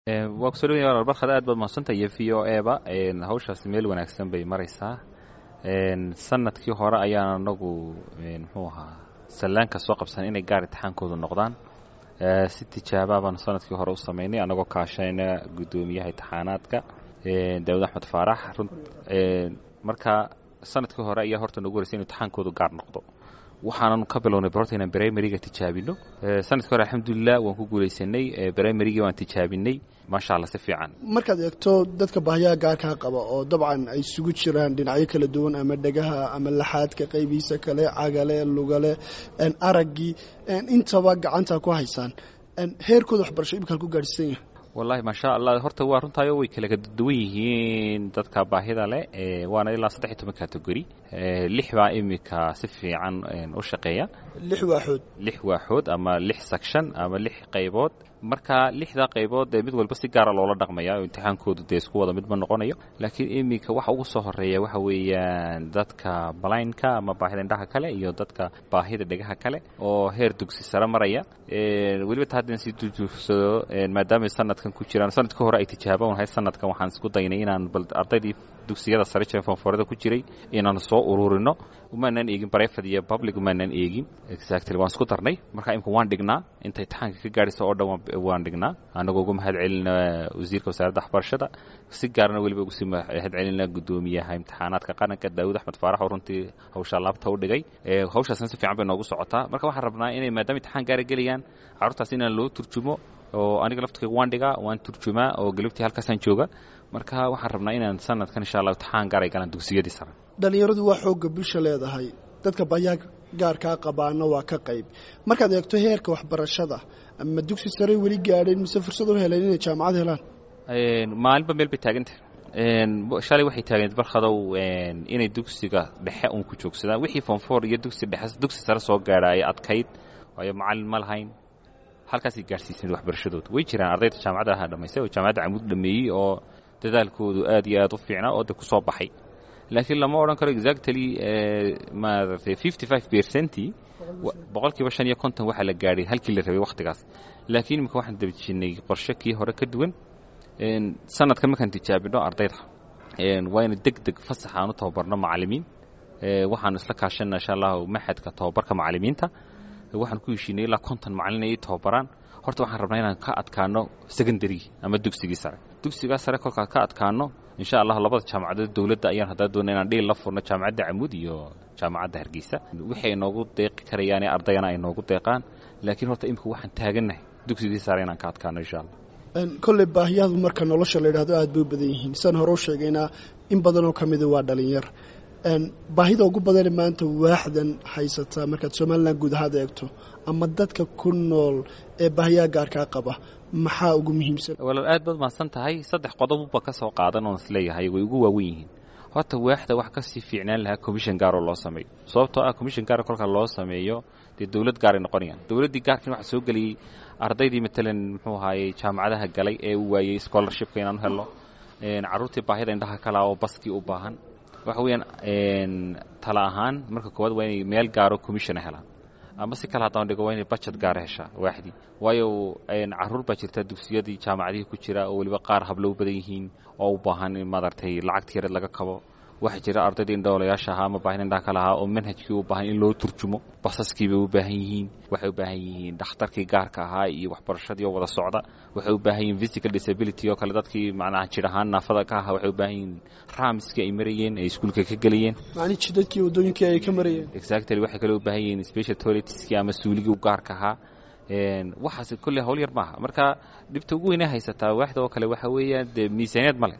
waa kusoo dhawaya walaal barkad aad baad mahadsantahay iyo v o eba hawshaasi meel wanaagsan bay maraysaa sanadkii hore ayaan anagu muxuu ahaa sallaanka soo qabsan inay gaar intixaankoodu noqdaan si tijaabaa baan sanadkii hore u samaynay annagoo kaashayna guddoomiyaha intixaanaadka daawud axmed faarax marka sanadkii hore ayaa horta nagu horeysay inu intixaankoodu gaar noqdo waxaanan ka bilownay barorta inaan brimariga tijaabino sanadkii hore alxamdulilah waan ku guulaysanay brimarigii waan tijaabinay maasha alla si fiican markaad eegto dadka baahiyaha gaarkaa qaba oo dabcan ay isugu jiraan dhinacyo kala duwan ama dhegaha ama laxaadka qaybihiisa kale cagale lugale araggii intaba gacanta ku haysaan heerkooda waxbarasho imika ku gaadhsiisan yahay wallaahi maasha allah horta waa runtaayo way kala duwan yihiin dadka baahida leh waana ilaa saddex iyo toban kategori lix baa imika si fiican u shaqeeya lix waaxood lix waaxood ama lix section ama lix qaybood marka lixdaa qaybood dee mid walba si gaara loola dhaqmaya oo imtixaankoodu dee isku wada mid ma noqonayo laakiin iminka waxa ugu soo horeeya waxa weeyaan dadka balaynka ama baahida indhaha kale iyo dadka baahida dhegaha kale oo heer dugsi sare maraya weliba ta haddaan sii duduursado maadaama sanadkan ku jiraan sanadka hore ay tijaaba unahay sanadkan waxaan isku daynay inaan bal ardaydii dugsiyada sare jee fonforada ku jiray inaan soo ururino umaanan eegin brefad iyo public umaanan eegin exactly waan isku darnay marka imika waan dhignaa intay taxaanka ka gaadhaysa oo dhan waan dhignaa annagoo ugu mahad celina wasiirka wasaaradda waxbarashada si gaarna weliba ugu sii mahad celina guddoomiyaha imtixaanaadka qaranka daawud axmed faarax oo runtii hawshaa laabta u dhigay hawshaasna si fiican bay noogu socotaa marka waxaan rabnaa inay maadaama imtixaan gaara gelayaan carruurtaas inaan loo turjumo oo aniga laftkayga waan dhigaa waan turjumaa oo galabtii halkaasaan jooga marka waxaan rabnaa inaan sanadkan insha allah imtixaan gaar ay galaan dugsiyadii sare dhallinyaradu waa xoogga bulsha leedahay dadka baahiyaha gaarkaa qabaana waa ka qayb markaad eegto heerka waxbarashada ama dugsi sare weli gaadheen mise fursad u heleen inay jaamacad helaan maalinba meel bay taagantah shalay waxay taagneed barkhadow inay dugsiga dhexe uun ku joogsadaan wixii fonfor iyo dugsi dhexe dugsi sare soo gaadha ay adkayd waayo macallin ma lahayn halkaasay gaadhsiiseen waxbarashadooda way jiraan ardayda jaamacadda aha dhamaystay oo jaamacadda camuud dhameeyey oo dadaalkoodu aad iyo aad u fiicnaa oo de ku soo baxay laakiin lama odhan karo exactly maaragtay fifty five percenty boqolkiiba shan iyo konton waxaa la gaadhay halkii la rabay wakhtigaas laakiin imika waxaan dabajinay qorshe kii hore ka duwan sanadka markaan tijaabino ardayda waa ina deg deg fasax aan u tababarno macallimiin waxaanu isla kaashana insha allahu maxadka tababarka macallimiinta waxaan ku heshiinay ilaa konton macallin ay tababaraan horta waxaan rabnaa inaan ka adkaano secondarygii ama dugsigii sare dugsigaa sare kolkaan ka adkaano insha allah labada jaamacadood dowladda ayaan haddaa doona inaan dhiil la furno jaamacadda camuud iyo jaamacadda hargeysa wixii ay noogu deeqi karayaane ardayana ay noogu deeqaan laakiin horta imika waxaan taagannahay dugsigii sare inaan ka adkaano insha allah kolley baahiyahadu marka nolosha la yidhahdo aad bay u badan yihiin sidaan hore u sheegaynaa in badanoo ka mida waa dhalinyar baahida ugu badane maanta waaxdan haysata markaad somalilan guud ahaad eegto ama dadka ku nool ee baahiyaha gaarkaa qaba maxaa ugu muhiimsan walaal aad baad mahadsan tahay saddex qodobba ka soo qaadan oon isleeyahay way ugu waawen yihiin horta waaxda wax kasii fiicnaan lahaa commission gaaroo loo sameeyo sababtoo ah commission gaar kolka loo sameeyo dee dowlad gaaray noqonayaan dowladdii gaarkan waxaa soo geliyey ardaydii matalan muxuu ahaayey jaamacadaha galay ee u waayey scholarshipka inaan u helno carruurtii baahida indhaha kalaa oo baskii u baahan waxa weeyaan tala ahaan marka koowaad waa inay meel gaaro commissiona helaan ama si kale haddaan dhigo waa inay budget gaara heshaa waaxdii waayo carruur baa jirta dugsiyadii jaamacadihii ku jira oo weliba qaar hablo u badan yihiin oo u baahan in maaragtay lacagta yareed laga kabo waxaa jira ardaydii indhoolayaasha ahaa ama baahida indhaha kale ahaa oo manhajkii u baahan in loo turjumo basaskii bay u baahan yihiin waxay u baahan yihiin dhakhtarkii gaarka ahaa iyo waxbarashadii oo wada socda waxay u baahan yihiin physical disability oo kale dadkii macnaha jir ahaan naafada ka ahaa waxay u baahan yihiin raamiskii ay marayeen ay iskuulka ka gelayeen macni jidadkii waddooyinkii ay ka marayeen exactly waxay kale u baahan yihiin special toiletskii ama suuligii u gaarka ahaa waxaas kolley hawl yar maaha marka dhibta ugu weynaa haysataa waaxda oo kale waxa weeyaan dee miisaaniyad ma leh